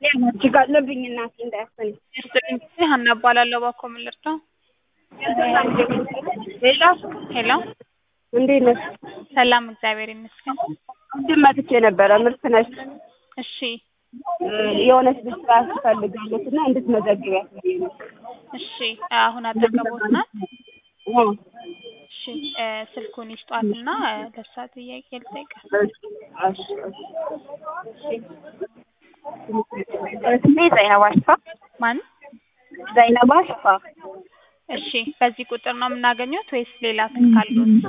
እጅግ አለብኝ እናቴ እንዳያሰኝ ይስጥልኝ ሀና እባላለሁ። እባክዎ ምን ልርዳው? ሌላ ሄሎ እንዴት ነሽ? ሰላም እግዚአብሔር ይመስገን። ቅድም መጥቼ ነበረ ምርት ነሽ እሺ የሆነች ልጅ ስራ ትፈልጋለች እና እንድትመዘግቢያት ብዬሽ ነው። እሺ አሁን አጠገቦት ናት? አዎ። እሺ እ ስልኩን ይስጧትና እ ለእሷ ጥያቄ ልጠይቃት። እሺ፣ እሺ። ስሜ ዘይነብ አሽፋ ማን? ዘይነብ አሽፋ እሺ በዚህ ቁጥር ነው የምናገኘት ወይስ ሌላ ስልክ አለዎት?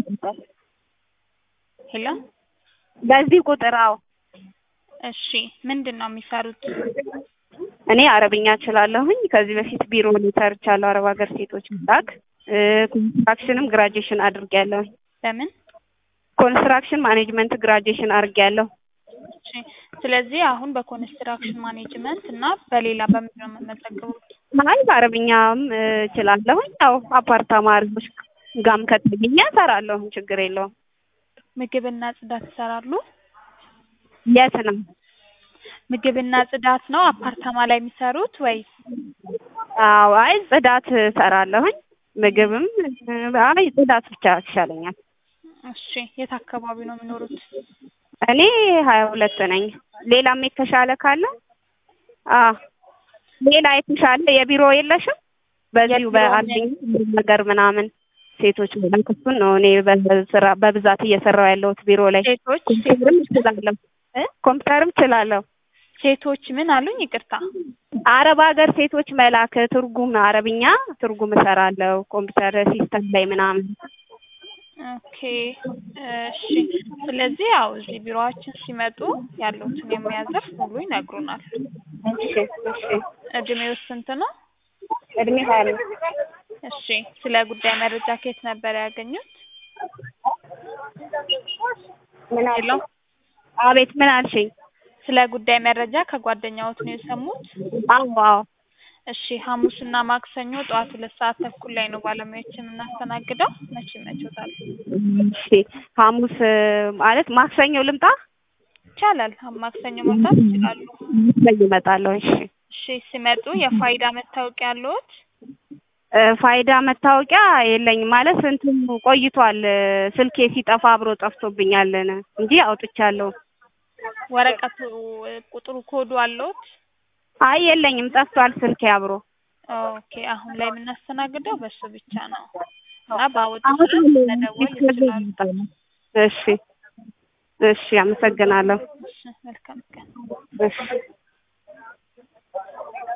ሄሎ በዚህ ቁጥር አዎ። እሺ ምንድን ነው የሚሰሩት? እኔ አረብኛ እችላለሁኝ። ከዚህ በፊት ቢሮ ላይ ሰርቻለሁ። አረብ ሀገር ሴቶች ላክ ኮንስትራክሽንም ግራጁዌሽን አድርጌያለሁኝ። በምን? ኮንስትራክሽን ማኔጅመንት ግራጁዌሽን አድርጌያለሁ። እሺ ስለዚህ አሁን በኮንስትራክሽን ማኔጅመንት እና በሌላ በምንድን ነው የምመዘግቡት? አይ በአረብኛም እ እችላለሁኝ። ያው አፓርታማ አሪፎች ጋም ከተገኘ እሰራለሁኝ። ችግር የለውም። ምግብና ጽዳት ይሰራሉ? የት ነው? ምግብና ጽዳት ነው አፓርታማ ላይ የሚሰሩት ወይስ? አዎ አይ ጽዳት እሰራለሁኝ። ምግብም እ አይ ጽዳት ብቻ ይሻለኛል። እሺ የት አካባቢ ነው የሚኖሩት? እኔ ሀያ ሁለት ነኝ። ሌላም የተሻለ ካለ አ ሌላ የተሻለ የቢሮ የለሽም? በዚሁ የቢሮ በአለኝ ነገር ምናምን ሴቶች መላክ እሱን ነው እኔ በስራ በብዛት እየሰራሁ ያለሁት ቢሮ ላይ። ሴቶች ኮምፒውተርም እችላለሁ እ ኮምፒውተርም እችላለሁ። ሴቶች ምን አሉኝ? ይቅርታ። አረብ ሀገር ሴቶች መላክ ትርጉም አረብኛ ትርጉም እሰራለሁ ኮምፒውተር ሲስተም ላይ ምናምን። ኦኬ እሺ። ስለዚህ ያው እዚህ ቢሮአችን ሲመጡ ያሉትን የሙያ ዘርፍ ሙሉ ይነግሩናል። እሺ እሺ። እድሜው ስንት ነው? እድሜ ሀያ አምስት እሺ። ስለ ጉዳይ መረጃ ከየት ነበር ያገኙት? ምን ሄሎ አልሽኝ? አቤት ምን አልሽኝ? ስለ ጉዳይ መረጃ ከጓደኛዎት ነው የሰሙት? አዎ አዎ። እሺ ሐሙስና ማክሰኞ ጠዋት ሁለት ሰዓት ተኩል ላይ ነው ባለሙያዎችን የምናስተናግደው። መቼ ይመችዎታል? እሺ ሐሙስ ማለት ማክሰኞ ልምጣ? ይቻላል። ማክሰኞ መምጣት ይችላሉ። ማክሰኞ እመጣለሁ። እሺ እሺ ሲመጡ የፋይዳ መታወቂያ አለዎት? እ ፋይዳ መታወቂያ የለኝም ማለት እንትን ቆይቷል። ስልኬ ሲጠፋ አብሮ ጠፍቶብኛል እንጂ አውጥቻለሁ። ወረቀቱ ቁጥሩ ኮዱ አለዎት? አይ የለኝም፣ ጠፍቷል ስልኬ አብሮ። ኦኬ አሁን ላይ የምናስተናግደው በሱ ብቻ ነው እና ባወጡት አሁን ሰዓት መደወል ይችላሉ። እሺ እሺ፣ አመሰግናለሁ። እሺ መልካም ቀን። እሺ